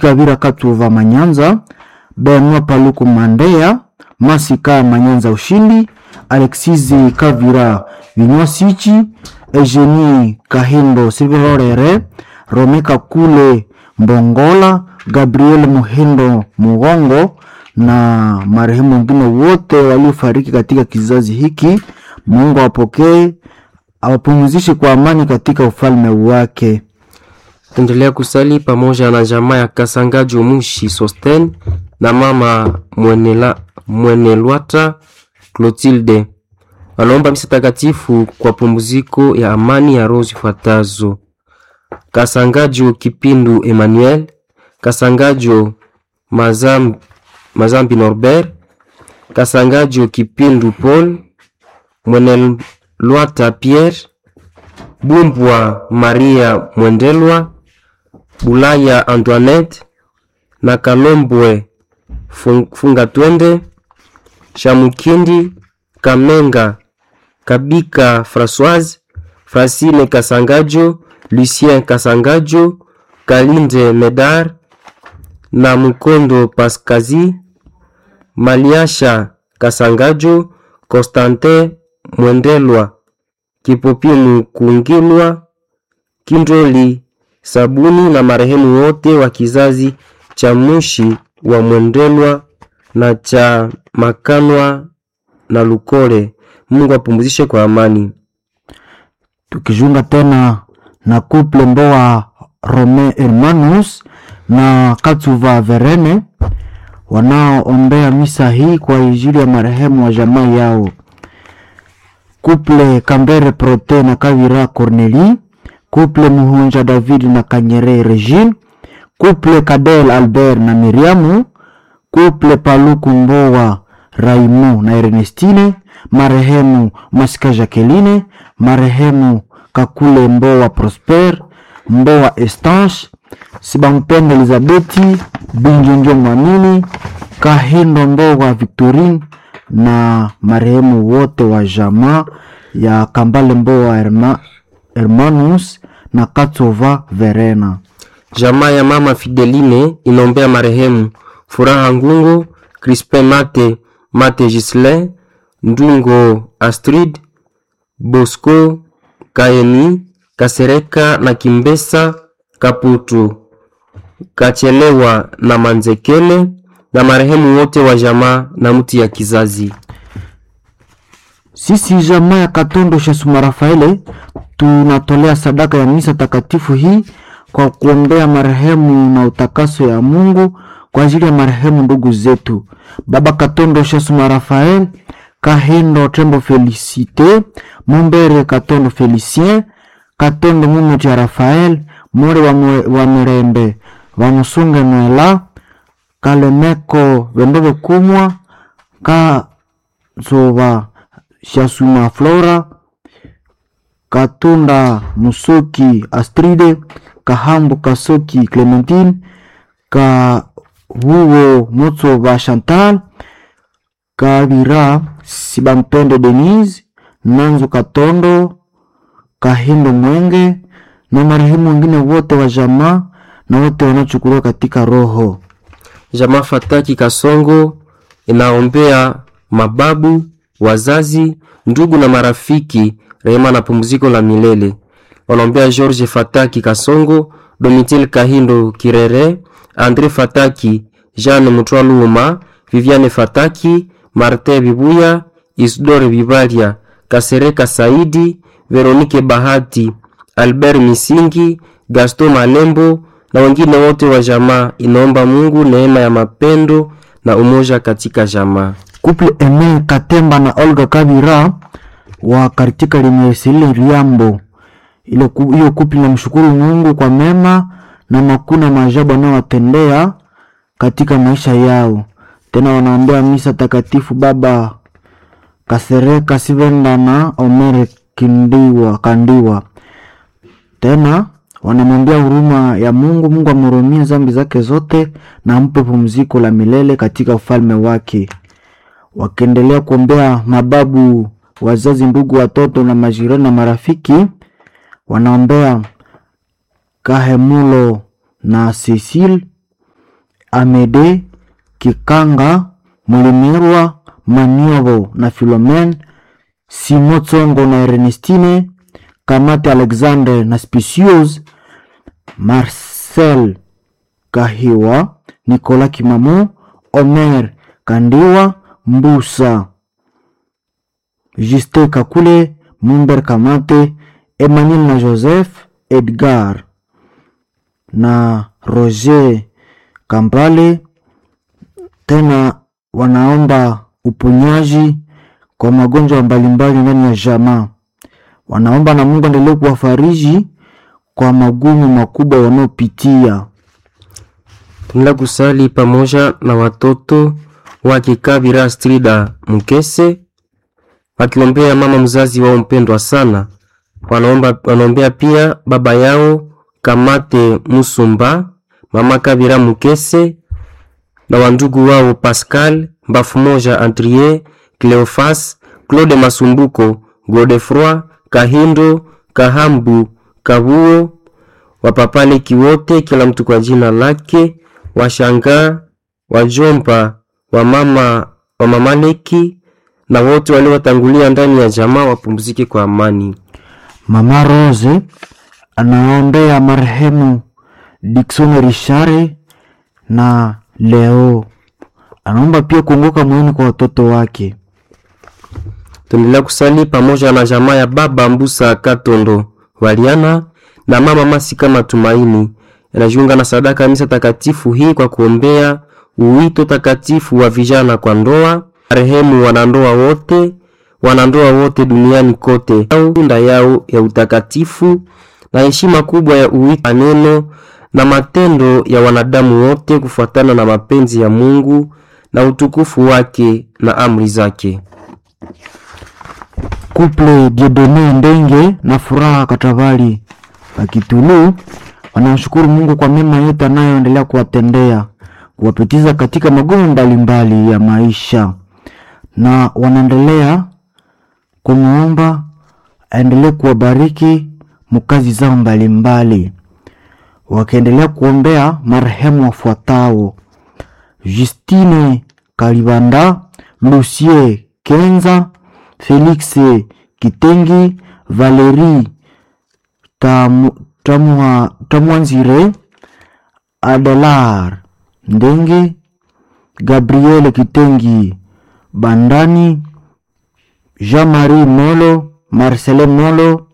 Kavira Katuva Manyanza, Benua Paluku Mandea, Masika Manyanza Ushindi, Alexizi Kavira Vinywasichi, Eugenie Kahindo Sivirorere, Romeka Kule Mbongola, Gabriel Muhindo Mugongo na marehemu wengine wote waliofariki katika kizazi hiki. Mungu awapokee, awapumzishe kwa amani katika ufalme wake. Tuendelea kusali pamoja na jamaa ya Kasangaji Mushi Sosten na mama Mwenela, Mwenelwata Clotilde. Wanaomba misa takatifu kwa pumziko ya amani ya roho zifuatazo: Kasangajo Kipindu Emmanuel, Kasangajo Mazam, Mazambi Norbert, Kasangajo Kipindu Paul, Mwenelwata Pierre, Bumbwa Maria Mwendelwa, Bulaya Antoinette na Kalombwe Fung- Fungatwende, Shamukindi Kamenga Kabika Françoise, Francine Kasangajo, Lucien Kasangajo, Kalinde Medar na Mukondo Paskazi, Maliasha Kasangajo, Constantin Mwendelwa, Kipopimu Kungilwa, Kindoli Sabuni na marehemu wote wa kizazi cha Mushi wa Mwendelwa na cha Makanwa na Lukole. Mungu apumzishe kwa amani. tukijunga tena na couple Mboa Rome Hermanus na Katsuva Verene wanaoombea misa hii kwa ajili ya marehemu wa jamaa yao. Couple Kambere Prote na Kavira Corneli, couple Muhunja David na Kanyere Regine, couple Kadel Albert na Miriamu, couple Paluku Mboa Raimu na Ernestine, marehemu Masika Jacqueline, marehemu Kakule Mboa Prosper, Mboa Estanche, Sibampende Elizabeti, Binjonjo Mwamini, Kahindo Mboa Victorine na marehemu wote wa jamaa ya Kambale Mboa Herma, Hermanus na Katsova Verena. Jamaa ya mama Fideline inaombea marehemu Furaha Ngungo, Crispin Mate, Mate Gislin, Ndungo Astrid, Bosco Kaeni, Kasereka na Kimbesa Kaputu, Kachelewa na Manzekele na marehemu wote wa jamaa na mti ya kizazi. Sisi jamaa ya Katondo Shasuma Rafaele tunatolea sadaka ya misa takatifu hii kwa kuombea marehemu na utakaso ya Mungu kwa ajili ya marehemu ndugu zetu Baba Katondo Shasuma Rafael, Kahindo Tembo Felicite, Mumbere Katondo Felicien, Katondo Mumuti ya Rafael, More wa, Mwe- wa Mirembe, Vamusunge Mwela, Kalemeko Vendove Kumwa, Kazoba Shasuma Flora, Katunda Musoki Astride, Kahambu Kasoki Clementine, Kahuo Motsoba Chantal, Kabira Sibampende Denise, Nanzo Katondo, Kahindo Mwenge na marehemu wengine wote wa jamaa na wote wanaochukuliwa katika roho. Jamaa Fataki Kasongo inaombea mababu, wazazi, ndugu na marafiki rehema na pumziko la milele. Wanaombea George Fataki Kasongo, Domitil Kahindo Kirere, Andre Fataki, Jeanne Mutwaluma, Viviane Fataki, Martin Bibuya, Isidore Bibalia, Kasereka Saidi, Veronike Bahati, Albert Misingi, Gaston Malembo na wengine wote wa jamaa. Inaomba Mungu neema ya mapendo na umoja katika jamaa. Couple Eme Katemba na Olga Kabira wa katika limesili Riambo. Ile ku- hiyo couple namshukuru Mungu kwa mema na makuna maajabu anayowatendea katika maisha yao. Tena wanaombea misa takatifu Baba Kasereka Sivenda na Omere Kindiwa Kandiwa. Tena wanamwambia huruma ya Mungu, Mungu amhurumie dhambi zake zote na ampe pumziko la milele katika ufalme wake wakiendelea kuombea mababu, wazazi, ndugu, watoto na majirani na marafiki. Wanaombea Kahemulo na Cecil Amede Kikanga Mulimirwa Maniobo na Filomen Simo Tsongo na Ernestine Kamate Alexander na Spicius Marcel Kahiwa Nicolas Kimamu Omer Kandiwa Mbusa Juste Kakule Mumber Kamate Emmanuel na Joseph Edgar na Roger Kambale. Tena wanaomba uponyaji kwa magonjwa mbalimbali ndani ya jamaa. Wanaomba na Mungu endelee kuwafariji kwa magumu makubwa wanaopitia. Tunaenda kusali pamoja na watoto wake Kabira Strida Mkese wakiombea mama mzazi wao mpendwa sana. Wanaomba, wanaombea pia baba yao Kamate Musumba, mama Kabira Mkese na wandugu wao Pascal Mbafu moja, Andrie Cleofas, Claude Masumbuko, Godefroi Kahindo, Kahambu, Kabuo, wapapaleki wote, kila mtu kwa jina lake, washangaa, wajomba, wamama, wamamaleki na wote waliowatangulia ndani ya jamaa wapumzike kwa amani. Mama Rose anaombea marehemu Dickson Richare na Leo. Anaomba pia kuongoka moyoni kwa watoto wake. Tuendelea kusali pamoja na jamaa ya baba Mbusa Katondo Waliana na mama Masika Matumaini yanajiunga na sadaka ya misa takatifu hii kwa kuombea uwito takatifu wa vijana kwa ndoa, marehemu wanandoa wote, wanandoa wote duniani kote, au tunda yao ya utakatifu na heshima kubwa ya uwito, maneno na matendo ya wanadamu wote kufuatana na mapenzi ya Mungu na utukufu wake na amri zake. Couple Diedone Ndenge na Furaha Katavali Pakitulu wanamshukuru Mungu kwa mema yote anayoendelea kuwatendea, kuwapitiza katika magumu mbalimbali ya maisha, na wanaendelea kumwomba aendelee kuwabariki mukazi zao mbalimbali, wakiendelea kuombea marehemu wafuatao: Justine Kalibanda, Lucie Kenza, Felix Kitengi, Valerie Tamu, Tamwa, Tamwanzire, Adelar Ndenge, Gabriel Kitengi Bandani, Jean-Marie Molo, Marcelin Molo,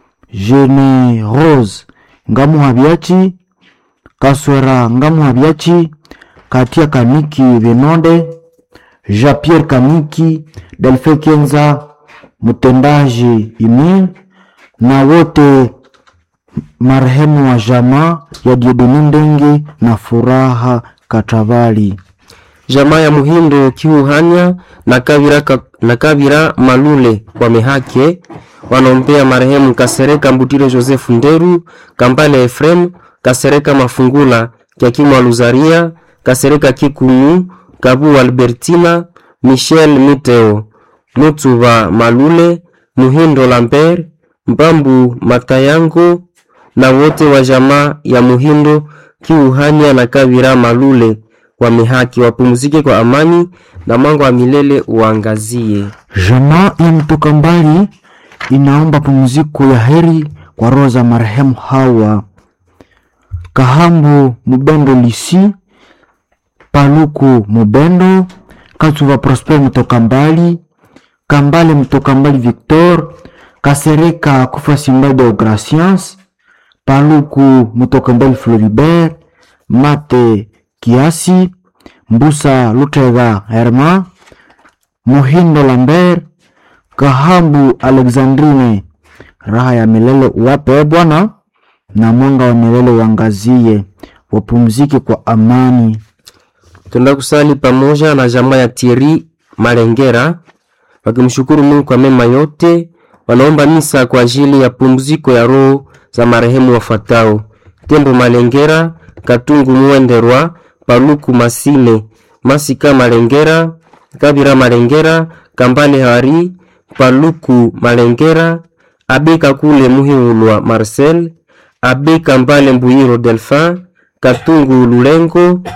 Jene Rose Ngamuhabiachi, Kaswera Ngamuhabiachi, Katia Kaniki Benonde, Jean-Pierre Kaniki, Delfe Kenza, mtendaji Imin na wote marehemu wa jamaa ya Diedoni Ndenge na Furaha Katavali. Jamaa ya Muhindo Kiuhanya na Kabira, ka, na Kabira Malule wamehake wanaombea marehemu Kasereka Mbutire Joseph Nderu, Kambale Efrem, Kasereka Mafungula, Kiakimwa Luzaria, Kasereka Kikumu, Kabu Albertina, Michel Miteo, Mutuba Malule, Muhindo Lambert, Mbambu Matayango na wote wa jamaa ya Muhindo Kiuhanya na Kabira Malule wamehaki wapumzike kwa amani na mwanga wa milele uangazie. Jamaa ya mtoka mbali inaomba pumziko ya heri kwa roho za marehemu hawa Kahambu Mubendo Lisi, Paluku Mubendo, Katuva Prosper mtoka mbali, Kambale mtoka mbali Victor, Kasereka Kufa Simbado Gracias, Paluku mtoka mbali Floribert, Mate Kiasi, Mbusa Lutega Herma, Muhindo Lambert, Kahambu Alexandrine, raha ya milele uwape Bwana, na mwanga wa milele uangazie, wapumzike kwa amani. Tunaenda kusali pamoja na jamaa ya Thierry Malengera wakimshukuru Mungu kwa mema yote. Wanaomba misa kwa ajili ya pumziko ya roho za marehemu wafuatao: Tembo Malengera, Katungu Mwenderwa, Paluku Masine, Masika Malengera, Kabira Malengera, Kambale Hari, Paluku Malengera, Abe Kakule Muhiulwa Marcel, Abe Kambale Mbuyiro Delphin, Katungu Lulengo